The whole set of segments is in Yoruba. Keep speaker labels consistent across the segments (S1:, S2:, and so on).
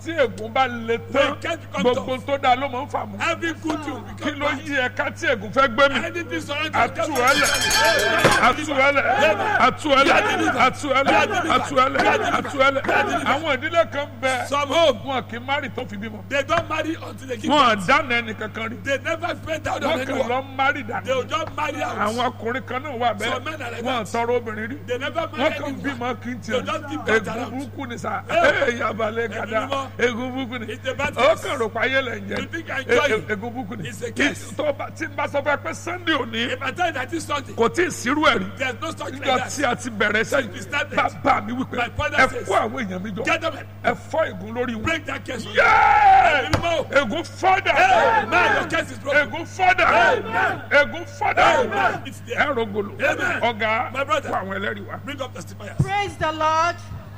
S1: tí ègún bá le tán
S2: When it can't become
S1: gbogbo tó dáa ló máa ń fà mú
S2: Every good thing will
S1: kí
S2: become
S1: ló
S2: bad.
S1: yí ẹ̀ka tí ègún fẹ́ gbé mi
S2: Anything surrounding
S1: atuẹlẹ atuẹlẹ atuẹlẹ atuẹlẹ atuẹlẹ atuẹlẹ àwọn ìdílé kan bẹ
S2: Some home,
S1: wọn kì í márì tó fi bímọ
S2: they don't marry until they give
S1: wọn
S2: birth.
S1: dáná ẹnì kankan rí
S2: They never spend out on
S1: wọn kàn
S2: anyone.
S1: lọ márì
S2: They
S1: dànù
S2: will just marry out.
S1: àwọn ọkùnrin kan náà wà
S2: Some men are
S1: bẹ́ẹ̀
S2: like
S1: wọn
S2: that.
S1: tọrọ obìnrin rí
S2: They never
S1: wọn
S2: marry
S1: kàn
S2: anyone.
S1: bímọ kí n
S2: They
S1: tiẹ̀
S2: just give birth
S1: egun
S2: around.
S1: burúkú ni sa
S2: Eh.
S1: ee yabalẹ gada
S2: Ẹ̀mí mímọ́.
S1: egun burúkú ni
S2: It's a bad
S1: ó
S2: case.
S1: kàn rò pa ayé lẹ ń jẹ
S2: You think I enjoy
S1: E-
S2: it?
S1: e- egun burúkú ni
S2: It's a
S1: Kí-
S2: case.
S1: tó bá tí n bá sọ fún ẹ pé sunday òní
S2: If I tell you that it's something,
S1: kò tí ì sírú ẹ̀ rí
S2: there's no such like
S1: níjọ
S2: that.
S1: tí a ti bẹ̀rẹ̀
S2: Since we
S1: sẹ́yìn
S2: started,
S1: bàbá mi wípé
S2: my father
S1: ẹ
S2: says,
S1: kó àwọn èèyàn mi jọ
S2: Get them,
S1: ẹ fọ́ ègún lórí wọn.
S2: break that case.
S1: Yéé!
S2: Ẹ̀mí mímọ́.
S1: ègún fọ́dà
S2: Amen. Your case is broken.
S1: ègún fọ́dà ègún fọ́dà
S2: Amen. It's there.
S1: ẹ rògbòlò
S2: Amen.
S1: ọ̀gá
S2: My brother.
S1: fún àwọn ẹlẹ́rìí wa.
S2: Bring up testifiers.
S3: praise the lord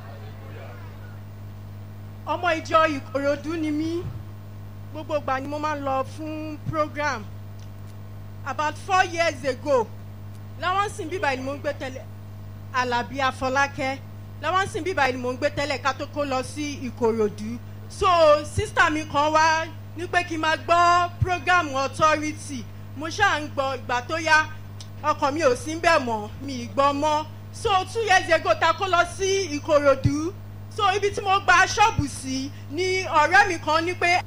S3: ọmọ ìjọ ìkòròdú ni mí gbogbo ìgbà ni mo máa ń lọ fún program about four years ago láwọn sìn bíbá ni mo ń gbé tẹ́lẹ̀ alábí afọlákẹ́ láwọn sìn bíbá ni mo ń gbé tẹ́lẹ̀ ká tó kó lọ sí ìkòròdú so sísítà mi kan wá ní pé kí n máa gbọ́ program authority mo ṣáà ń gbọ́ ìgbà tó yá ọkàn mi ò sí ń bẹ̀ mọ́ mi ì gbọ́ mọ́ so two years ago ta kó lọ sí ìkòròdú so ibi tí mo gba ṣọ́ọ̀bù sí ni ọ̀rẹ́ mi kan ní pé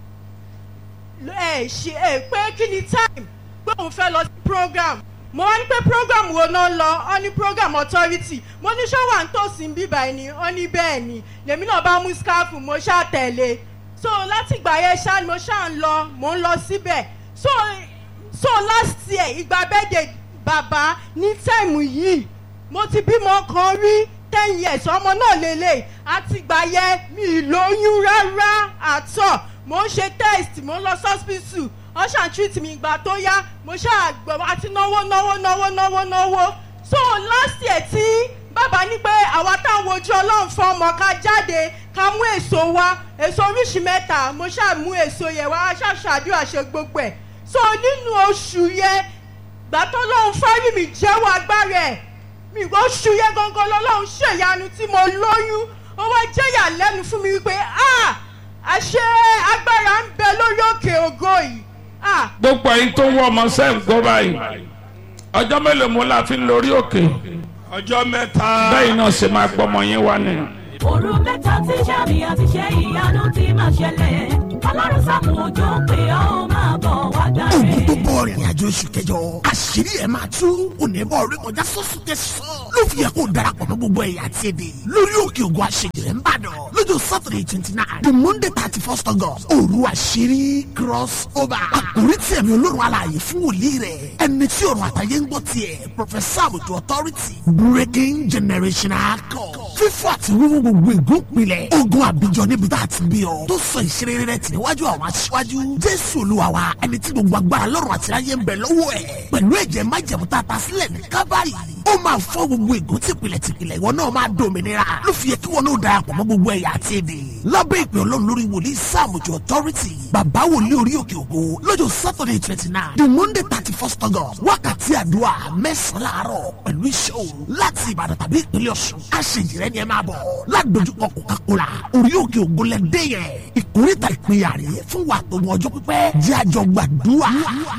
S3: ẹ ṣe ẹ pé kí ni time pé òun fẹ́ lọ sí program mo wá ní pé program wo náà lọ ọ ní program authority mo ní ṣọ́ wà ń tòsí ń bíbá ẹni ọ ní bẹ́ẹ̀ ni lèmi náà bá mú scarf mo ṣáà tẹ̀lé so láti ìgbà yẹn ṣáà ni mo ṣáà ń lọ mo ń lọ síbẹ̀ so so last year ìgbà bẹ́ẹ̀dẹ̀ bàbá ní táìmù yìí mo ti bímọ kan rí ten years ọmọ náà lélẹ̀ àtìgbà yẹn mi ì lóyún rárá àtọ̀ mo ń ṣe test mo ń lọ sọ́spítù wọ́n ṣàn treat mi ìgbà tó yá mo ṣáà gbọ́ àti náwó náwó náwó náwó náwó so last year tí bàbá ní pé àwa táwọn ojú ọlọ́run fún ọmọ ká jáde ká mú èso wá èso oríṣi mẹ́ta mo ṣáà mú èso yẹn wá ṣáà ṣàdúrà ṣe gbogbo ẹ̀ so nínú oṣù yẹn gbà tó lóun fárí mi jẹ́wọ́ agbára ẹ̀ mi oṣù yẹn gangan lọ́lọ́run ṣèyanu tí mo lóyún ó wá jẹ́yà lẹ́nu fún mi wípé ah àṣẹ agbára ń bẹ lórí òkè ògo yìí ah
S4: gbogbo ẹyin tó ń wọ ọmọ sẹ́ẹ̀ gbọ́ báyìí ọjọ́ mélòó mo la fi ń lórí òkè
S2: Ọjọ́ mẹ́ta.
S4: bẹ́ẹ̀ náà ṣe máa gbọ́mọ yín wá ni.
S5: òru mẹ́ta tí sàmì àti ṣe ìyanu ti máa ṣẹlẹ̀ ọlọ́run sàmù òjò pé ó máa bọ̀ wá gbà
S6: ogun
S5: rẹ̀.
S6: tó bọ̀ rìnrìn àjò oṣù kẹjọ àṣírí ẹ̀ máa tú onímọ̀ orí kọjá sọ́sùn tẹ̀sán ló fi yẹ kó darapọ̀ mọ́ gbogbo ẹ̀yà àti èdè lórí òkè ògùn àṣejìrẹ́ ń bàdàn lọ́jọ́ saturday twenty nine the monday thirty first august òru àṣírí cross over àkórí tí ẹ̀mí olórun alààyè fún wòlíì rẹ̀ ẹni tí ọ̀run àtàyè ń gbọ́ tiẹ̀ professor àbùtù authority breaking generational code fífọ́ àti wíwú gbogbo ìgúnpilẹ̀ ogun àbíjọ níbi tá a ti bí ọ tó sọ ìṣeré rẹ tì níwájú àwọn aṣíwájú jésù olúwa wa ẹni tí gbogbo agbára lọ́rùn àti ayé ń bẹ lọ́wọ́ ẹ̀ pẹ̀lú ẹ̀jẹ̀ májẹ̀mú tá a ta sílẹ̀ ní kábàárì ó máa fọ́ gbogbo ìgún tìpìlẹ̀ tìpìlẹ̀ ìwọ náà máa dòmìnira ló fi yẹ kí wọn náà darapọ̀ mọ́ gbogbo ẹ̀yà àti èdè lábẹ́ ìpè ọlọ́run lórí wòlíì sáàmùjọ authority bàbá wòlíì orí òkè ògo lọ́jọ́ saturday twenty nine the monday thirty first august wákàtí àdúrà mẹ́sàn-án láàárọ̀ pẹ̀lú iṣẹ́ òru láti ìbàdàn tàbí ìpínlẹ̀ ọ̀ṣun àṣejìrẹ́ ni ẹ máa bọ̀ ládojúkọ coca-cola orí òkè ògo lẹ́dẹ́ yẹn ìkórìtà ìpínyà rèé fún wa tó mọ ọjọ́ pípẹ́ jẹ́ àjọ gbàdúrà.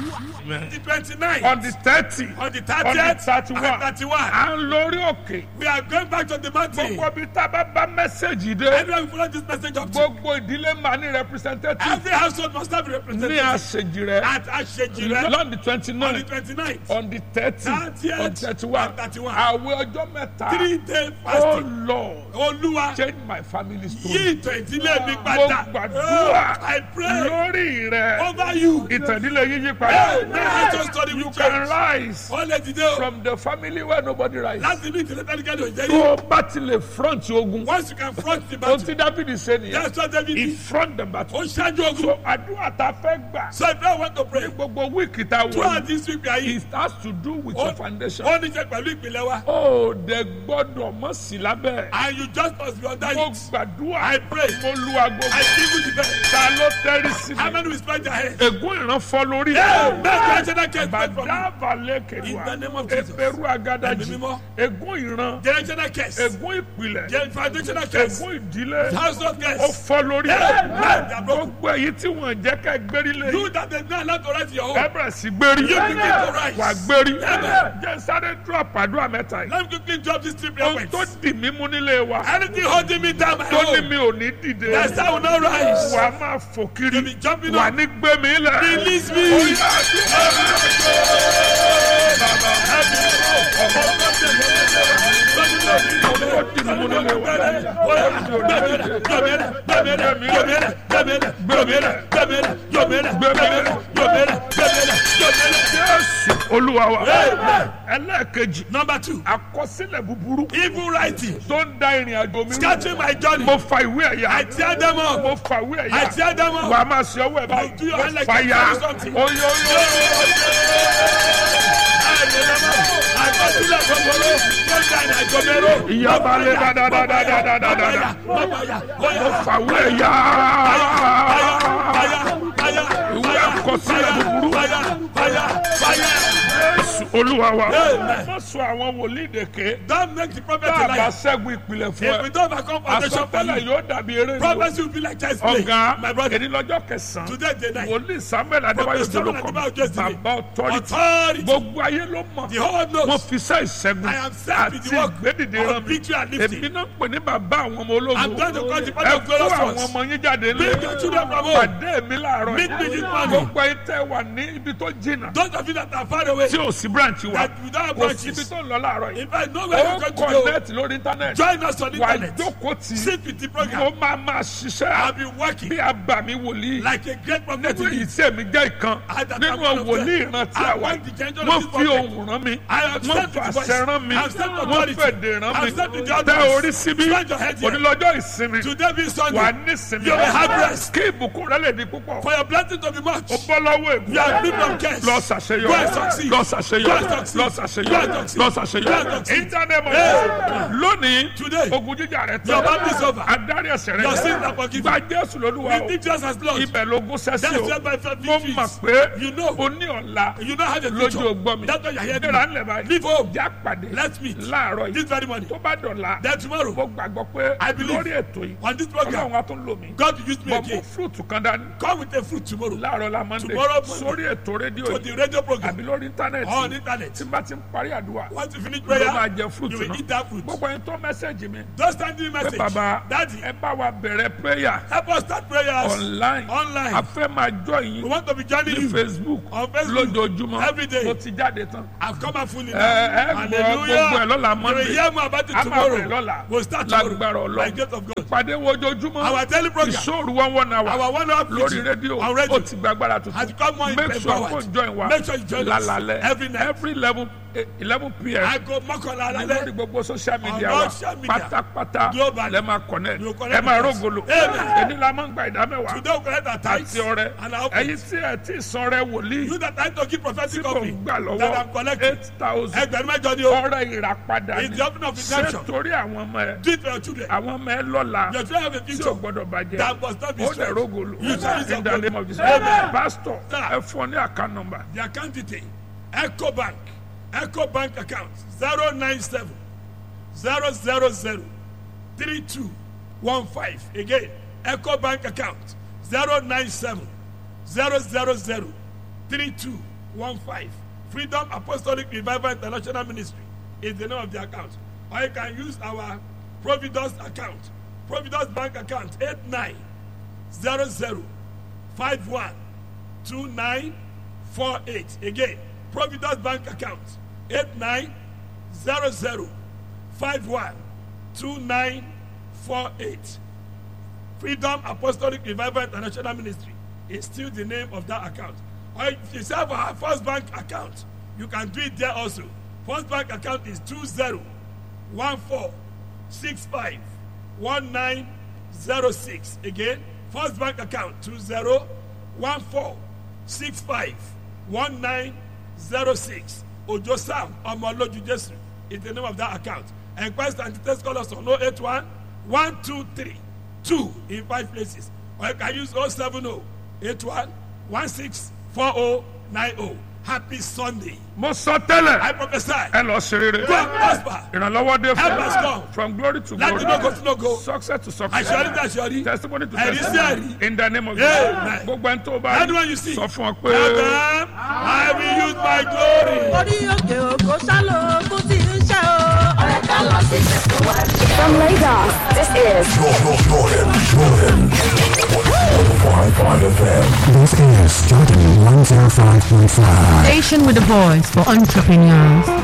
S2: The twenty-nine.
S1: on the thirty
S2: On the
S1: on the
S2: 30th
S1: thirty
S2: and
S1: one
S2: 31.
S1: à ń lórí òkè
S2: We are going back to the mountain.
S1: gbogbo ibi tá a bá bá mẹ́sẹ̀gì dé
S2: Everyone follow this message up to.
S1: gbogbo ìdílé máa ní representative
S2: Every household must have a
S1: ní
S2: representative.
S1: àṣejì rẹ
S2: At Ashejire.
S1: lọ́n di twenty
S2: On the
S1: nine
S2: twenty-ninth.
S1: on the thirty
S2: 30th
S1: on thirty one
S2: and 31.
S1: àwẹ̀ ọjọ́ mẹ́ta
S2: Three day
S1: oh
S2: fasting.
S1: lord
S2: Olúwa
S1: change my family
S2: yí
S1: story
S2: ìtàn ìdílé mi
S1: mo
S2: padà.
S1: gbàdúrà
S2: Oh, I pray
S1: lórí rẹ
S2: over you.
S1: ìtàndínlẹ̀ yíyí
S2: Hey,
S1: padà
S2: let your story
S1: you
S2: will
S1: can
S2: change.
S1: rise
S2: Wọ́n lè dìde o.
S1: from the family where nobody rise
S2: Láti ní ìdílé tẹ́lifíkẹ́lì ò jẹ́
S1: tó
S2: yìí.
S1: o bá ti lè front ogun
S2: Once you can front the
S1: ohun
S2: battle.
S1: tí dábìlì ṣe nìyẹn
S2: That's what David
S1: he
S2: did.
S1: front the battle
S2: Ó ṣáájú ogun.
S1: so àdúrà tá a fẹ́ gbà
S2: So if you want to pray.
S1: gbogbo wíìkì tá a wọ̀
S2: Throughout
S1: yìí
S2: this week we are here.
S1: it has to do with
S2: Ó
S1: your foundation.
S2: ó ní ṣe pẹ̀lú ìpìlẹ̀ wa.
S1: ó dẹ gbọ́dọ̀ mọ̀ sí lábẹ́.
S2: And you just must be under
S1: mo
S2: it.
S1: gbàdúrà
S2: I pray.
S1: mo lu aago
S2: I give you the best.
S1: ta ló tẹ́rí sí
S2: How
S1: mi.
S2: many will spread their hands?
S1: ègún ìran fọ́ lórí.
S2: Amen. Generational curse break from me.
S1: bàdàbà
S2: In the
S1: lẹ́kẹ̀dùà
S2: name of Jesus.
S1: eberu agadaji
S2: Ẹ̀mí mímọ́.
S1: ègún ìran
S2: Generational curse.
S1: ègún ìpìlẹ̀
S2: Gen- Foundational curse.
S1: ègún ìdílé
S2: Household
S1: ó
S2: curse.
S1: fọ́ lórí
S2: Amen.
S1: ẹ̀ gbogbo èyí tí wọ́n jẹ́ ká gbérí lé
S2: You that they not allowed to write your home.
S1: ẹ bẹ̀rẹ̀ sí gbérí
S2: You begin to rise.
S1: wà gbérí
S2: Amen.
S1: jẹ́ sáré drop àdúrà mẹ́ta yìí
S2: Let me quickly drop this three prayer
S1: ohun tó
S2: points.
S1: dì mí mú nílé wa
S2: Anything holding me down, my
S1: tó ní
S2: home.
S1: mi ò ní dìde
S2: Yes, I will not rise.
S1: wà á máa fò kiri
S2: You be jumping
S1: wà
S2: up.
S1: ní gbé mi lẹ̀.
S2: Release me.
S1: Jésù olúwa wa
S2: Amen.
S1: ẹlẹ́ẹ̀kejì
S2: Number two,
S1: àkọsílẹ̀ búburú
S2: evil writing,
S1: tó ń da ìrìn àjò mi rú.
S2: scattering my journey.
S1: mo fa ìwé
S2: I
S1: ẹ̀yà
S2: tear them
S1: mo
S2: up.
S1: fa ìwé
S2: I
S1: ẹ̀yà
S2: tear them
S1: wà
S2: up.
S1: á máa ṣe ọwọ́ ẹ̀
S2: You do your hand
S1: báyìí
S2: like
S1: mo fa
S2: you
S1: ya
S2: carry something.
S1: oyoyo ìyá bá lé dáadáa mo fa ìwé ẹ̀yà ìwé àkọsílẹ̀ búburú Jésù olúwa wa
S2: Amen.
S1: mo sọ àwọn wòlíì dèké
S2: Don't make the prophet
S1: tá
S2: a
S1: a bá
S2: liar.
S1: ṣẹ́gun ìpìlẹ̀ fún
S2: If we
S1: ẹ
S2: don't overcome foundation for
S1: àsọtẹ́lẹ̀
S2: you,
S1: yóò dàbí eré ni o.
S2: prophecy will be like child's play.
S1: ọ̀gá
S2: My brother,
S1: èdè lọ́jọ́ kẹsàn-án
S2: today day night.
S1: wòlíì samuel adébáyọ̀
S2: Prophet Samuel
S1: jolókọ
S2: Adébáyọ̀ Jésìlẹ̀.
S1: bàbá ọ̀tọ́rìtì
S2: Authority.
S1: gbogbo ayé ló mọ̀
S2: The whole
S1: wọ́n
S2: knows.
S1: fi sẹ́ ìṣẹ́gun
S2: I am set with
S1: àti
S2: the work
S1: ìgbédìde
S2: of
S1: rán mi
S2: victory and lifting.
S1: èmi náà ń pè ní bàbá àwọn ọmọ ológun
S2: I'm going to call the
S1: ẹ
S2: father of
S1: kó
S2: glorious
S1: àwọn
S2: ones.
S1: ọmọ yín jáde lé
S2: Bring your children from home.
S1: pàdé mi láàárọ̀
S2: Meet me this
S1: yìí
S2: morning.
S1: gbogbo ayé tẹ́ wà ní ibi tó jìnnà
S2: Those of you that are far away,
S1: tí ò sí branch wa
S2: that without
S1: kò
S2: branches.
S1: síbi tó ń lọ láàárọ̀ yìí
S2: if I know where
S1: ó
S2: you're going to go,
S1: connect lórí internet
S2: join us on
S1: wà á
S2: internet.
S1: jókòó tì í
S2: Sit with the
S1: mo
S2: program.
S1: máa máa ṣiṣẹ́
S2: I'll be working
S1: bí abàmì wòlíì
S2: like a great prophet
S1: nínú
S2: in
S1: èyí
S2: it.
S1: tí èmi jẹ́ ìkan
S2: I that
S1: nínú
S2: am one of
S1: wòlíì
S2: them.
S1: ìrántí
S2: I
S1: àwa
S2: want the angel of
S1: wọ́n
S2: this
S1: fi
S2: prophet.
S1: ohùn rán mi
S2: I am
S1: wọ́n
S2: sent with the voice.
S1: fàṣẹ rán mi
S2: I am sent
S1: wọ́n
S2: authority.
S1: fèdè rán
S2: I
S1: mi
S2: am sent with the
S1: tẹ
S2: utterance.
S1: orí síbí
S2: Stretch your head here.
S1: onílọ́jọ́ ìsinmi
S2: Today being
S1: wà
S2: Sunday,
S1: ní ìsinmi
S2: You will have rest.
S1: kí ìbùkún rẹ lè di púpọ̀
S2: for your blessing to be much,
S1: ó bọ́ lọ́wọ́ ègún
S2: you are free from curse.
S1: lọ
S2: Go
S1: ṣàṣeyọrí
S2: and succeed.
S1: lọ
S2: Go
S1: ṣàṣeyọrí
S2: and succeed.
S1: lọ
S2: Go
S1: ṣàṣeyọrí
S2: and succeed.
S1: lọ
S2: Go and
S1: ṣàṣeyọrí
S2: succeed.
S1: ìtànẹ́mọ̀
S2: Hey.
S1: lónìí
S2: Today,
S1: ogun jíjà rẹ
S2: your
S1: tán
S2: battle is over.
S1: adarí ẹsẹ̀ rẹ
S2: Your
S1: jẹ́.
S2: sins are forgiven.
S1: gba jésù lólúwa o
S2: Receive Jesus as Lord.
S1: ibẹ̀ lógún sẹ́sì
S2: That's
S1: o
S2: where my faith
S1: mo
S2: victory
S1: mọ̀
S2: is.
S1: pé
S2: You know.
S1: o ní ọ̀la
S2: You don't have a
S1: lójú
S2: future.
S1: ògbọ́n mi
S2: That's why you're here.
S1: nígbà ńlẹ̀ báyìí
S2: Leave home.
S1: já pàdé
S2: Let's meet.
S1: láàárọ̀
S2: This
S1: yìí
S2: very morning.
S1: tó bá dọ̀la
S2: Then tomorrow,
S1: mo gbàgbọ́ pé
S2: I believe
S1: lórí ètò yìí
S2: on this program,
S1: ọlọ́run á tún lò mí
S2: God will use me
S1: mo mú
S2: again.
S1: fúrúùtù kan dání
S2: Come with a fruit tomorrow
S1: láàárọ̀ la mọ́ndé
S2: Tomorrow Monday.
S1: sórí ètò rédíò
S2: to
S1: yìí
S2: the radio program
S1: àbí lórí íńtánẹ́ẹ̀tì
S2: on
S1: tí
S2: internet.
S1: n bá ti ń parí àdúrà
S2: Once you finish
S1: ló máa
S2: prayer,
S1: jẹ
S2: you
S1: fúrúùtù
S2: will eat that fruit.
S1: gbogbo ẹni tó mẹ́sẹ̀gì mi
S2: Don't stand in
S1: pé
S2: message.
S1: bàbá
S2: Daddy,
S1: ẹ bá wa bẹ̀rẹ̀ prayer
S2: help us start prayers
S1: online
S2: online.
S1: a fẹ́ máa jọ
S2: We
S1: yín
S2: want to be joining
S1: ní
S2: you.
S1: facebook
S2: On Facebook.
S1: lójoojúmọ́
S2: Every day.
S1: mo ti jáde tán
S2: I've come out fully
S1: ẹ ẹ
S2: now.
S1: gbọ́ gbogbo ẹ lọ́la
S2: You will
S1: monday
S2: hear more about it
S1: a máa bẹ̀rẹ̀
S2: tomorrow.
S1: lọ́la
S2: We'll start tomorrow.
S1: lágbára
S2: By
S1: ọlọ́run
S2: grace of God.
S1: ìpàdé wo ojoojúmọ́
S2: Our daily program.
S1: ìṣòro one one hour
S2: Our one hour
S1: lórí
S2: preaching
S1: rédíò
S2: on radio
S1: ó ti gba agbára
S2: has
S1: tuntun
S2: become more
S1: make sure
S2: empowered.
S1: kó join wa
S2: Make sure you join us
S1: lálalẹ́
S2: every night.
S1: every eleven eleven pm
S2: Aago mọ́kànlá
S1: lórí
S2: alálẹ́.
S1: gbogbo social media
S2: On
S1: wa
S2: all social media.
S1: pátápátá
S2: Globally.
S1: lẹ máa connect
S2: You connect
S1: ẹ máa
S2: with us.
S1: rógolo
S2: Amen.
S1: èdè la máa ń gba ìdá mẹ́wàá
S2: Today we collect our tithes
S1: àti ọrẹ
S2: and our
S1: ẹyin
S2: offerings.
S1: tí ẹ ti sọ rẹ wòlíì
S2: You that time to give
S1: tí
S2: prophetic
S1: kò ń
S2: offering
S1: gbà
S2: that I'm
S1: lọ́wọ́
S2: collecting.
S1: eight thousand
S2: Ẹgbẹ̀rún mẹ́jọ ni o.
S1: ọrẹ ìràpadà
S2: It's
S1: ni
S2: the offering of
S1: ṣé
S2: redemption.
S1: torí àwọn ọmọ ẹ
S2: Do it for your children.
S1: àwọn ọmọ ẹ lọ́la
S2: Your children have a
S1: tí ò
S2: future.
S1: gbọdọ̀ bàjẹ́
S2: That must not be
S1: ó dẹ̀
S2: destroyed.
S1: rógolo
S2: You shall use
S1: in the
S2: your
S1: name of Jesus
S2: Amen.
S1: pastor
S2: Sir.
S1: ẹ fún ọ ní account number
S2: The account detail Eco Bank Eco Bank account zero nine seven zero zero zero three two one five again Eco Bank account zero nine seven zero zero zero three two one five Freedom Apostolic Revival International Ministry is the name of the account or you can use our Providence account Providence Bank account eight nine zero zero five one two nine four eight again providence bank account eight nine zero zero five one two nine four eight freedom apostolic revival international ministry is still the name of that account or if you have our first bank account you can do it there also first bank account is two zero one four six five one nine zero six again first bank account two zero one four six five one nine zero six ojo sam ọmọlójú jesu is the name of that account enquest and details call us on oh eight one one two three two in five places or you can use oh seven oh eight one one six four oh nine oh happy Sunday.
S1: mo sọ tẹ́lẹ̀
S2: I prophesy.
S1: ẹ lọ ṣe rere
S2: Go and prosper.
S1: ìrànlọ́wọ́ dé
S2: Help us
S1: fún
S2: come.
S1: from glory to
S2: Láti lógo
S1: glory
S2: sí lógo.
S1: success to success
S2: Àṣọrí tí àṣọrí.
S1: testimony to
S2: Ẹ̀rí sí
S1: testimony
S2: ẹ̀rí.
S1: in the name of
S2: Amen.
S1: Jesus gbogbo ẹni tó bá
S2: Anyone you see.
S1: sọ fún ọ
S2: Tell
S1: pé
S2: them, I will use my glory.
S3: orí òkè òkò sálò ogún tí ń ṣe o. ọ̀rẹ́ ká lọ sí ìṣẹ̀kọ̀
S7: From Lagos, this is
S8: This is Jordan 105.5.
S9: Station with a voice for entrepreneurs.